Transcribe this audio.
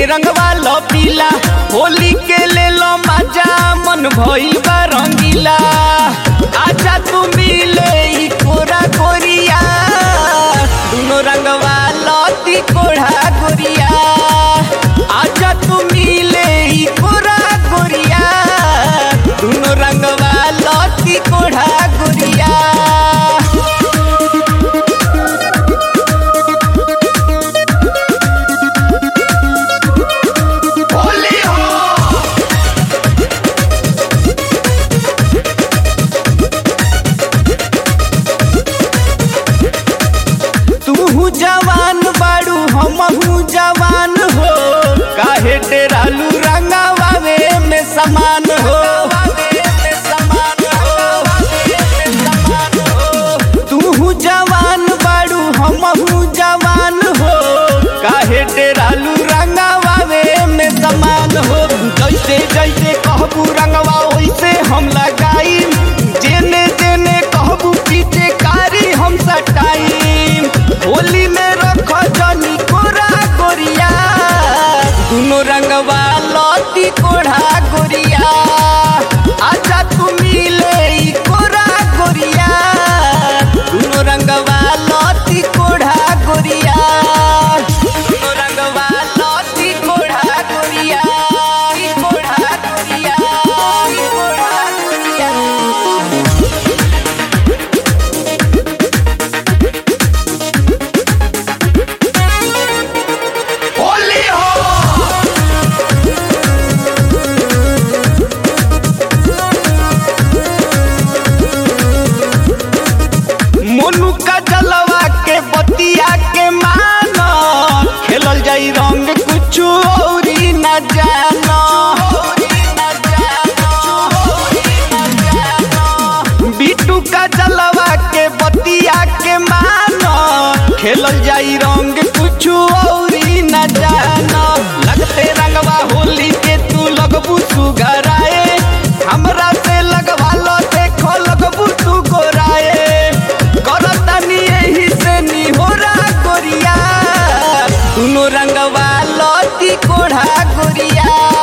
रंगवा लो पीला होली के ले लो मजा मन भइल बा रंगीला आजा तू मिले ई कोरा कोरिया दुनो रंगवा लो ती कोढ़ा गोरिया आजा तू मिले ई कोरा गोरिया दुनो रंगवा लो ती कोढ़ा गोरिया होली हो तू जवान बाड़ू हमहू जवान हो काहे डेरालू रंगावे में समान हो तू जवान बाड़ू हमहू जवान हो काहे डेरालू रंगावे में समान हो जैसे जैसे कहबू रंगवा वैसे हम लगाई जेने जेने कहबू पीछे कारी हम सटाई होली में रख जनी कोरा गोरिया दुनो रंगवा लती कोढ़ा गोरिया आजा तू मिले ई कोरा गोरिया दुनो रंगवा लती कोढ़ा गोरिया दुनो रंगवा लती कोढ़ा गोरिया ई कोढ़ा गोरिया ई कोढ़ा गोरिया होली हो मोनू का जलवा के बतिया के मानो खेलल जाई रंग कुछ औरी न जानो बिटू का जलवा के बतिया के मानो खेलल जाई रंग कुछ औरी न जानो लगते रंगवा होली के तू लगबू सुगराए हमरा से लगवा लो देखो लगबू तू गोराए करतनी यही से निहोरा गोरिया दुनो रंगवा लती कोढ़ा गोरिया